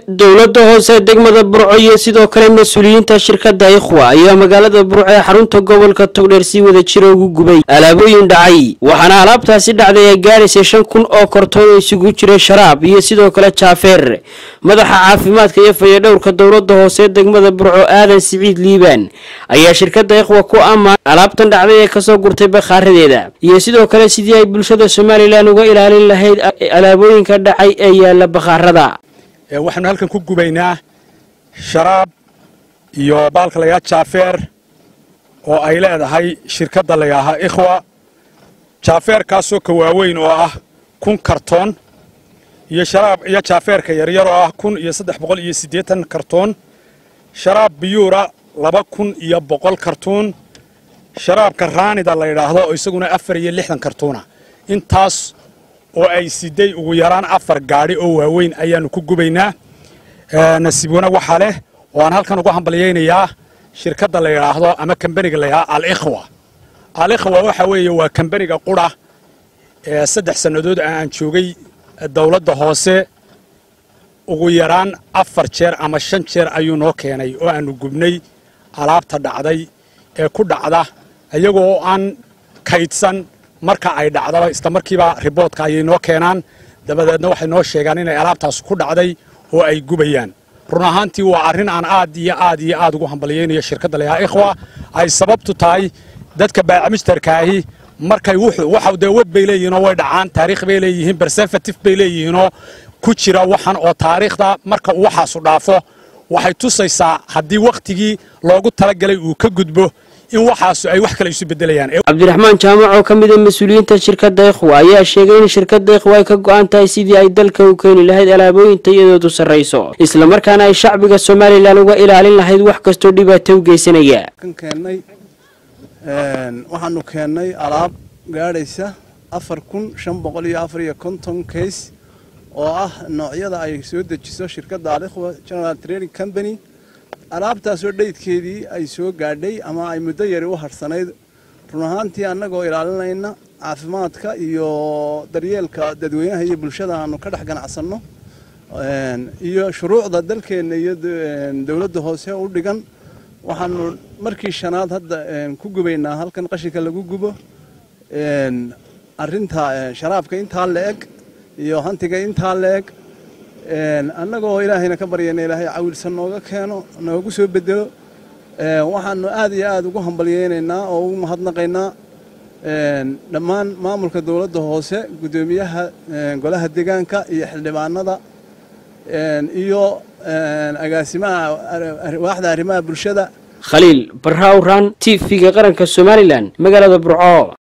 dowladda hoose degmada burco iyo sidoo kale mas-uuliyiinta shirkadda ikhwa ayaa magaalada burco ee xarunta gobolka togdheer si wada jira ugu gubay alaabooyin dhacay waxaana alaabtaasi dhacday ay gaadhaysay shan kun oo kortoon oo isugu jiray sharaab iyo sidoo kale jaafeer madaxa caafimaadka iyo fayadhowrka dowladda hoose degmada burco aadan siciid liibaan ayaa shirkadda ikhwa ku ammaan alaabtan dhacday ee kasoo gurtay bakhaaradeeda iyo sidoo kale sidii ay bulshada somalilan uga ilaalin lahayd alaabooyinka dhacay ee yaala bakhaarada waxaanu halkan ku gubaynaa sharaab iyo baalka layaa jaafeer oo ay leedahay shirkadda layaahaa ikhwa jaafeerkaasoo ka waaweyn oo ah kun kartoon iyo sharaab iyo jaafeerka yaryar oo ah kun iyo saddex boqol iyo siddeetan kartoon sharaab biyuura laba kun iyo boqol kartuun sharaabka raanida la yidhaahdo oo isaguna afar iyo lixdan kartuuna intaas oo ay siday ugu yaraan afar gaadhi oo waaweyn ayaannu ku gubaynaa nasiibwana waxaa leh oo aan halkan ugu hambalyaynayaa shirkadda la yidhaahdo ama kambaniga la yidhahdo alikhwa alikhwa waxa weeye waa kambaniga qura ee saddex sannadood aan joogay dowladda hoose ugu yaraan afar jeer ama shan jeer ayuu noo keenay oo aannu gubnay alaabta dhacday ee ku dhacda iyagoo aan kaydsan marka ay dhacdaba isla markiiba riboodka ayay noo keenaan dabadeedna waxay noo sheegaan inay alaabtaas ku dhacday oo ay gubayaan run ahaantii waa arrin aan aad iyo aad iyo aad ugu hambalyaynayo shirkadda layahaa ikhwa ay sababtu tahay dadka baacimisterkaahi markay waxa dee web bay leeyihiinoo way dhacaan taariikh bay leeyihiin bersefatif bay leeyihiinoo ku jira waxan oo taariikhda marka uu waxaasu dhaafo waxay tusaysaa haddii wakhtigii loogu talagalay uu ka gudbo in waxaasu ay wax kale isu bedelayaan cabdiraxmaan jaamac oo ka mid a mas-uuliyiinta shirkadda ikhwa ayaa sheegay in shirkadda ikhwa ay ka go-an tahay sidii ay dalka u keeni lahayd alaabooyin tayadoodu sarrayso islamarkaana ay shacbiga somalilan uga ilaalin lahayd wax kastoo dhibaato u geysanaya keennay waxaanu keennay alaab gaadhaysa afar kun shan boqol iyo afar iyo konton kays oo ah noocyada ay soo dejiso shirkadda alikhwa general training company alaabtaasoo dhaydkeedii ay soo gaadhay ama ay muddo yari u hadhsanayd run ahaantii annagoo ilaalinayna caafimaadka iyo daryeelka dadweynaha iyo bulshada aanu ka dhex ganacsanno iyo shuruucda dalkeenna iyo dowladda hoose u dhigan waxaanu markii shanaad hadda ku gubaynaa halkan qashinka lagu gubo arinta sharaabka intaa la eg iyo hantiga intaa la eg annagoo ilaahayna ka baryayna ilaahay cawilsan nooga keeno noogu soo bedelo waxaanu aad iyo aad ugu hambalyaynaynaa oo ugu mahadnaqaynaa dhammaan maamulka dowladda hoose guddoomiyaha golaha deegaanka iyo xildhibaanada iyo agaasimaha waaxda arrimaha bulshada khaliil barrawran t v-ga qaranka somalilan magaalada burco